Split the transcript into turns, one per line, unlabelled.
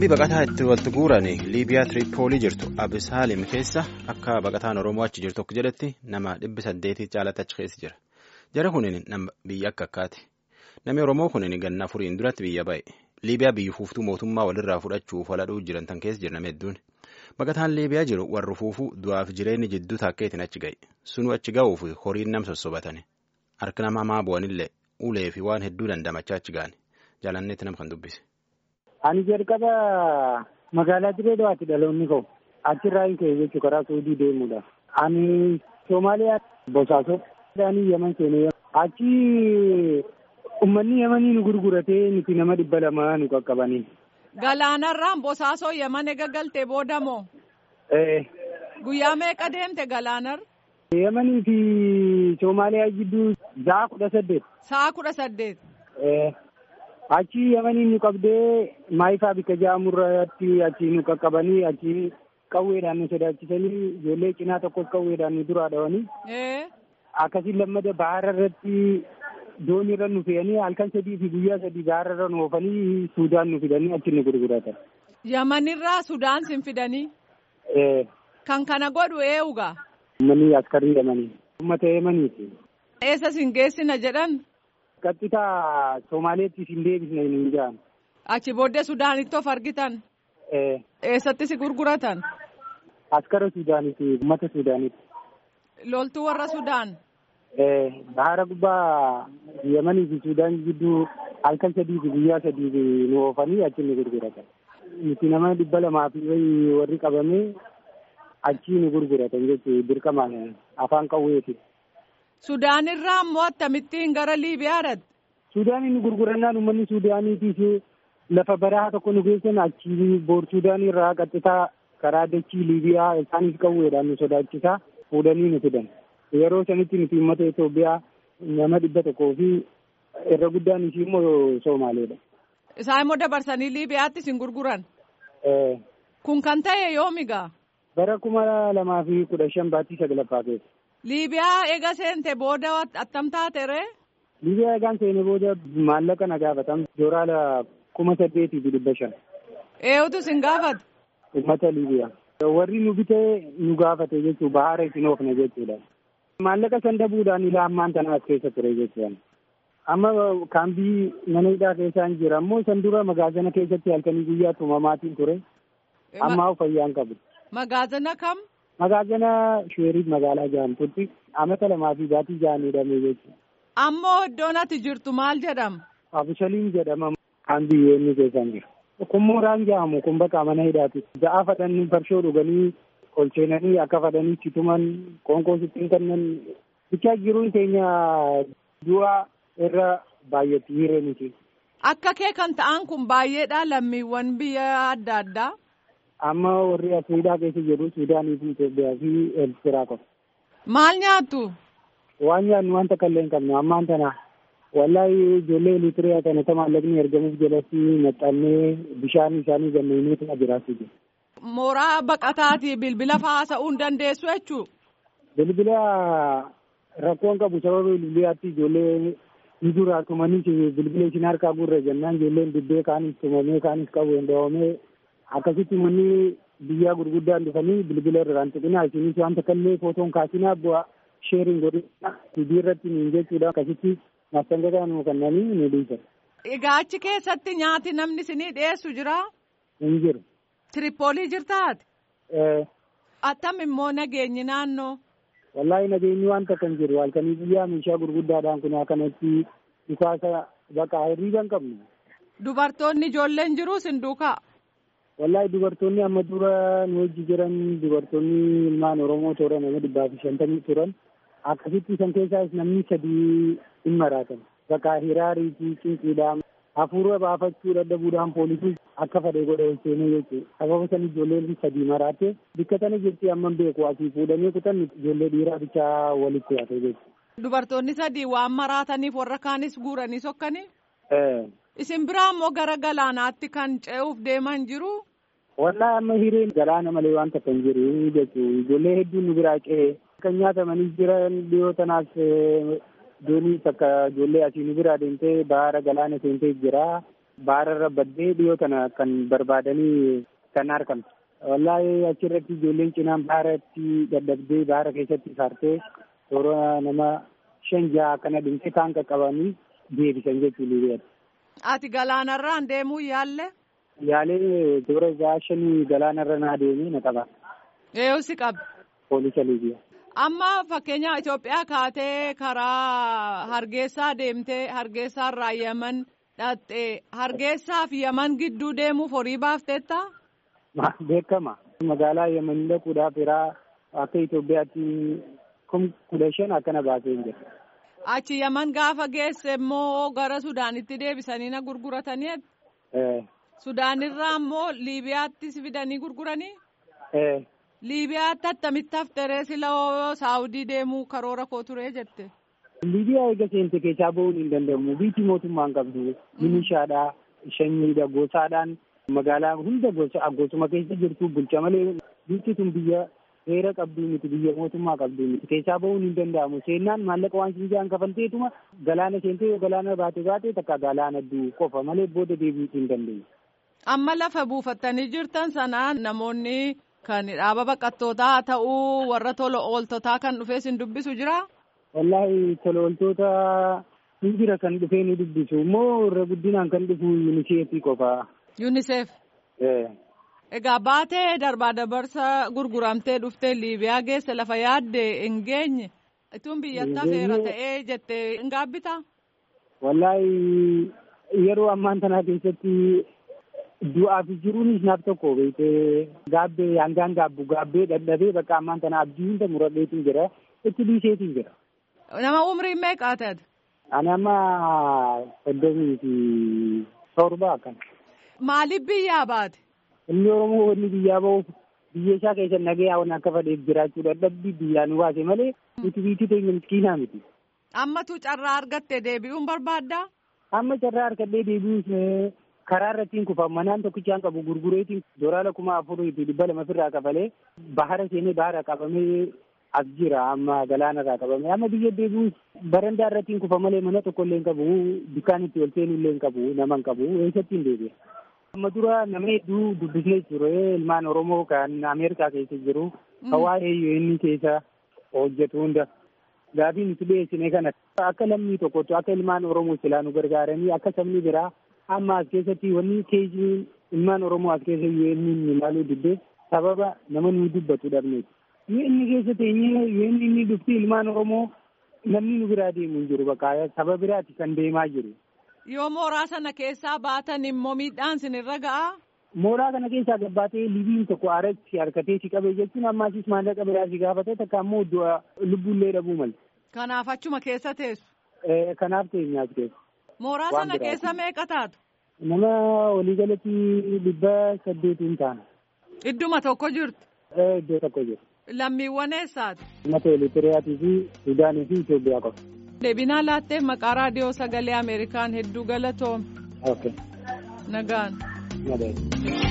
Kaambii baqataa itti walitti guuran Liibiyaa Tiriippoolii jirtu Abisaalim keessa akka baqataan Oromoo achi jirtu akka jedhetti nama dhibbi saddeetii caalatti achi keessa jira. Jara kunin nama biyya akka akkaati. Namni Oromoo kunin ganna afuriin duratti biyya ba'e. Liibiyaa biyya fuuftuu mootummaa walirraa fudhachuuf waladhuu jiran tan keessa jiran hedduun. Baqataan Liibiyaa jiru warri fuufuu du'aaf jireenyi jidduu taakkeetiin achi ga'e. Sunuu achi ga'uuf horiin nam sossobatani. Harka nama hamaa bu'anillee ulee fi waan hedduu dandamachaa achi ga'ani. Jaalanneetti nama kan dubbise.
Ani jalqaba magaalaa Direedawaatti dhaloonni koo achirraa hin ka'e jechuun karaa Suudii deemuudha. Ani Soomaaliyaa Bosaasoo ani Yaman seenee achi uummanni Yamanii nu gurguratee nuti nama dhibba lama nu qaqqabanii.
Galaanarraan Bosaasoo Yaman ega galtee booda moo? Guyyaa meeqa deemte Galaanar?
Yamanii fi Soomaaliyaa jidduu sa'a kudha saddeet.
Sa'a kudha saddeet.
Achi yamanii nu qabdee maayifaa bikka ja'amurratti achi nu qaqqabanii achi qawweedhaan nu sodaachisanii ijoollee cinaa tokkos qawweedhaan nu duraa dhawanii. Akkasiin lammada bahara irratti dooniirra nu fe'anii halkan sadii fi guyyaa sadii bahara irra nu oofanii Suudaan nu fidanii achi nu gurguratan.
Yamanirraa Sudaan sin fidanii? Kan kana godhu eenyugaa?
Uummanni askarii yamanii. Uummata yamaniiti.
Eessa sin geessina jedhan?
Qaxxitaa Soomaaleetti isin deebisna hin jedhan.
Achi booddee Sudaanitti of argitan? Eessatti si gurguratan?
Askara Sudaaniiti, uummata Sudaaniiti.
Loltuu warra Sudaan?
Bahara gubbaa Yamanii fi Sudaan gidduu halkan sadii fi guyyaa sadii nu oofanii achi nu gurguratan. Nuti nama dhibba lamaa fi warri qabamee achi nu gurguratan jechuudha dirqamaan afaan qawweeti.
Sudaan irraa immoo akkamittiin gara Liibiyaa dhaqxe?
Sudaanii nu gurgurannaan uummanni Sudaaniitiif lafa barahaa tokko nu geessan achi boor Sudaanii irraa qaxxitaa karaa dachii Liibiyaa isaanis qawweedhaan nu sodaachisaa fuudhanii nu fidan. Yeroo sanitti nuti uummata Itoophiyaa nama dhibba tokkoo fi irra guddaan ishii immoo Soomaaleedha.
Isaan immoo dabarsanii Liibiyaatti isin gurguran? Kun kan ta'e yoomigaa?
Bara kuma lamaa fi kudha shan baattii saglaffaa keessa.
Liibiyaa eega seente booda attam taatere?
Liibiyaa eegaan seene booda maallaqa na gaafatan jooraala kuma saddeetii fi dhibba shan.
Eenyutu isin gaafate?
Uummata Liibiyaa. Warri nu bitee nu gaafate jechuun bahara isin oofne jechuudha. Maallaqa san dabuudhaan ilaa ammaan tana as keessa ture jechuudha. Amma kaambii mana hidhaa keessaan jira ammoo san dura magaazana keessatti halkanii guyyaa tumamaatiin ture. Ammaa fayyaan qabu.
Magaazana kam?
Magaazana Sheeriif magaalaa jedhamtutti amata lamaa fi baatii ja'an hidhamee jechuudha.
Ammoo iddoon ati jirtu maal jedhama?
Abishaliin jedhama kan biyyoonni keessan jira. Kun mooraan jedhamu kun bakka mana hidhaati. Ja'a fadhanii farshoo dhuganii ol seenanii akka fadhanii situman qoonqoo sittiin kennan bichaa jiruun keenya du'a irra baay'atti hiree miti.
Akka kee kan ta'an kun baay'eedha lammiiwwan biyya adda addaa.
Amma warri Afriikaa keessa jiru Suudaanii fi Itoophiyaa fi Eertiraa qofa.
Maal nyaattu?
Waan nyaannu wanta kallee hin qabnu ammaan tana wallahi ijoollee Eritiriyaa kana ta maallaqni ergamuuf jalatti maxxannee bishaan isaanii ganneenii tana jiraatu jiru.
Mooraa baqataati bilbila haasa'uu hin dandeessu jechuu?
Bilbila rakkoon qabu sababa bilbilaatti ijoollee ni duraa tumanii bilbila isin harkaa gurra jennaan ijoolleen dibbee kaanis tumamee kaanis qabu hin dhawamee akkasitti manni biyyaa gurguddaan dhufanii bilbila irraan tuqinaa isinis wanta kallee footoon kaasinaa bu'aa sheeriin godhina hidii irratti niin jechuudha akkasitti mastangataa nu kennanii nu dhiisan.
Egaa achi keessatti nyaati namni isinii dhiyeessu jira?
Hin jiru.
Tiripoolii jirtaati? Attam immoo nageenyi naannoo?
Wallaahi nageenyi waan takka hin jiru halkanii biyyaa meeshaa gurguddaadhaan kun akkanatti dhukaasa bakka hirriiba hin qabnu.
Dubartoonni ijoolleen jiru sin duukaa?
Wallaahi dubartoonni amma dura nu wajji jiran dubartoonni ilmaan Oromoo toora nama dhibbaa fi shantamii turan akkasitti isan keessaas namni sadii hin maraatan. Bakka hiraarii fi cinqiidhaan hafuura baafachuu dadhabuudhaan poolisii akka fedhe godhe ol seenee jechuudha. Sababa san ijoolleen sadii maraate bikka tana jirti amma beeku asii fuudhanii kutan ijoollee dhiiraa bichaa walitti hafe jechuudha.
Dubartoonni sadii waan maraataniif warra kaanis guuranii sokkanii? Isin biraa immoo gara galaanaatti kan ce'uuf deeman jiru?
Wallaahi amma hireen galaana malee waan takka hin jiru jechuudha. Ijoollee hedduun nu biraa ce'ee kan nyaatamanii jiran dhiyoo tanaas doonii takka ijoollee asii nu biraa deemtee bahara galaana seentee jira. baararra baddee dhiyoo kana kan barbaadanii kan argamte. Wallaahi achirratti ijoolleen cinaan baaratti dadhabdee baara keessatti saartee toora nama shan jaha akkana dhimtee kaan qaqqabanii deebisan jechuun Liibiyaatti.
Ati galaanarraan deemuu yaalle?
Yaalee toora jaha shanii galaanarra naa deemee na qaba.
Eeyyuu si qabe.
Poolisa Liibiyaa.
Amma fakkeenya Itoophiyaa kaatee karaa Hargeysaa deemtee Hargeysaarraa Yaman dhattee Hargeysaa fi Yaman gidduu deemuuf horii baafteetta?
Beekama. Magaalaa Yaman dhaquudhaaf yeraa akka Itoophiyaatti kum kudha shan akkana baasee jira.
Achi Yaman gaafa geesse immoo gara Sudaanitti deebisanii na gurguratanii? Sudaanirraa immoo Liibiyaattis fidanii gurguranii? Liibiyaatti attamitti hafteree siloo Saawudii deemuu karoora koo turee jette?
Liibiyaa eega seente keessaa bahuun hin danda'amu. Biyyi mootummaan qabdu milishaadhaa, shanyiidha, gosaadhaan magaalaa hunda gosa gosuma keessa jirtu bulcha malee biyyi tun biyya heera qabduu miti biyya mootummaa qabduu miti keessaa bahuun hin danda'amu. Seennaan maallaqa waan sinjaan kafalteetuma galaana seentee yoo galaana baate baate takka galaana duu qofa malee booda deebiitii hin dandeenye.
Amma lafa buufattanii jirtan sanaan namoonni kan dhaaba baqattootaa ta'uu warra tola ooltotaa kan dhufee sin dubbisu jira?
Wallaahi tola ooltoota hin jira kan dhufee nu dubbisu immoo irra guddinaan kan dhufu yuuniseefii qofa.
Yuuniseef. Egaa baatee darbaa dabarsa gurguramtee dhuftee Liibiyaa geesse lafa yaadde hin geenye ituun biyyatti hafeera ta'ee jettee hin gaabbitaa?
Wallaahi yeroo ammaan tanaa keessatti du'aaf jiruunis naaf tokko beekee gaabbee hangaan gaabbu gaabbee dadhabee bakka ammaan tana abdii hunda muradheetiin jira itti dhiiseetiin jira.
Nama umriin meeqaa ta'e?
Ani amma soddomii fi torba akkana.
Maaliif biyyaa baate?
Inni Oromoo wanni biyyaa bahuuf biyya isaa keessa nagaya waan akka fadheef jiraachuu dadhabbii biyyaa nu baase malee nuti biyyi teenya miskiinaa miti.
Ammatu carraa argatte deebi'uun barbaaddaa?
Amma carraa argadhee deebi'uus karaa irrattiin kufa manaan tokkichaan qabu gurgureetiin doolaara kuma afurii fi dhibba lama ofirraa kafalee bahara seenee bahara qabamee as jira amma galaana irraa qabamee amma biyya deebi'uus barandaa irrattiin kufa malee mana tokko illee hin qabu dukkaan itti ol seenuu illee hin qabu nama hin qabu eessatti hin deebi'a. Amma dura nama hedduu dubbisnee jiru ilmaan Oromoo kan Ameerikaa keessa jiru kan waa'ee inni keessa hojjetu hunda gaaffii nuti dhiyeessine kana akka lammii tokkottu akka ilmaan Oromoo silaa nu gargaaranii akka sabni biraa amma as keessatti wanni keejii ilmaan Oromoo as keessa yoo inni ilaaluu diddee sababa nama nu dubbatu dhabneeti. Yoo inni keessa teenyee yoo inni inni dhufti ilmaan Oromoo namni nu biraa deemu hin jiru bakka saba biraati kan deemaa jiru.
Yoo mooraa sana keessaa baatan immoo miidhaan sinirra ga'a?
Mooraa kana keessaa gabbaatee libiin tokko aaratti harkatee si qabee jechuun ammaasis maallaqa biraa si gaafatee takka ammoo du'a lubbuullee dhabuu malte.
Kanaaf achuma keessa teessu?
Kanaaf teenyaas keessa.
Mooraa sana keessa meeqa taatu?
Nama waliigalatti dhibba saddeetiin taana.
Idduma tokko jirtu?
Iddoo tokko jirtu.
Lammiiwwan eessaati?
Uummata Eritiriyaa fi Suudaanii fi Itoophiyaa qofa.
Deebinaa laattee maqaa raadiyoo sagalee Ameerikaan hedduu galatoome.
Okay.
Nagaan.
Nagaan.